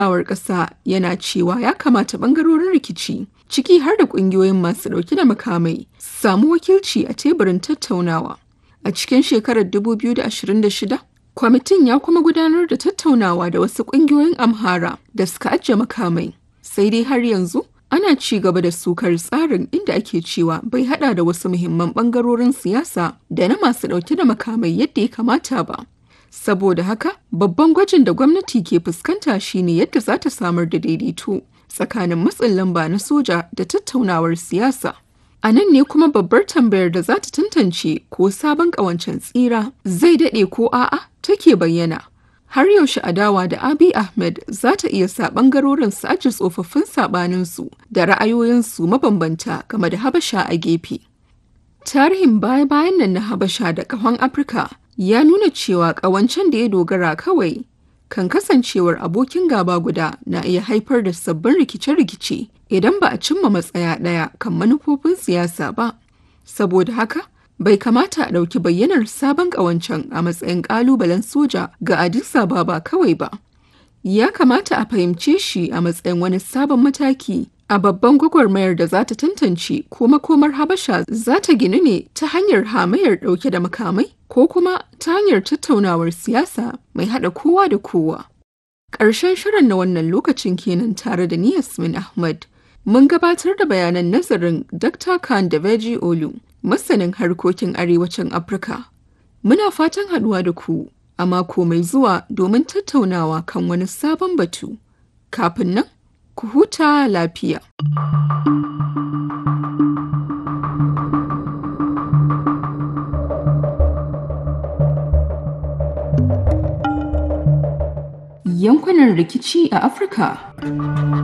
awar ƙasa yana cewa ya kamata ɓangarorin rikici ciki har da ƙungiyoyin masu ɗauke da makamai samu wakilci a teburin tattaunawa. A cikin shekarar 2026, kwamitin ya kuma gudanar da tattaunawa da wasu ƙungiyoyin Amhara da suka ajiye makamai. Sai dai har yanzu ana ci gaba da sukar tsarin inda ake cewa bai hada da wasu muhimman ɓangarorin siyasa da na masu ɗauke da makamai yadda ya kamata ba. Saboda haka, babban gwajin da gwamnati ke fuskanta shine yadda za ta samar da daidaito tsakanin matsin lamba na soja da tattaunawar siyasa. A nan ne kuma babbar tambayar da za ta tantance ko sabon ƙawancen tsira zai daɗe ko a'a take bayyana. Har yaushe adawa da Abiy Ahmed za ta iya sa ɓangarorin su aji tsofaffin saɓaninsu da ra'ayoyinsu mabambanta game da Habasha a gefe. Tarihin baya-bayan nan na Habasha da ƙahon Afirka ya nuna cewa ƙawancen da ya dogara kawai kan kasancewar abokin gaba guda na iya haifar da sabbin rikice-rikice idan ba a cimma matsaya ɗaya kan manufofin siyasa ba. Saboda haka, bai kamata a ɗauki bayyanar sabon ƙawancen a matsayin ƙalubalen soja ga Addis Ababa kawai ba. Ya kamata a fahimce shi a matsayin wani sabon mataki a babban gwagwarmayar da za ta tantance ko makomar Habasha za ta ginu ne ta hanyar hamayar ɗauke da makamai ko kuma ta hanyar tattaunawar siyasa mai haɗa kowa da kowa. Ƙarshen shirin na wannan lokacin kenan tare da ni Yasmin Ahmad. Mun gabatar da bayanan nazarin Dr. Khan da Veji Olu, masanin harkokin arewacin Afirka. Muna fatan haɗuwa da ku a mako mai zuwa domin tattaunawa kan wani sabon batu. Kafin nan, ku huta lafiya. Yankunan rikici a Afirka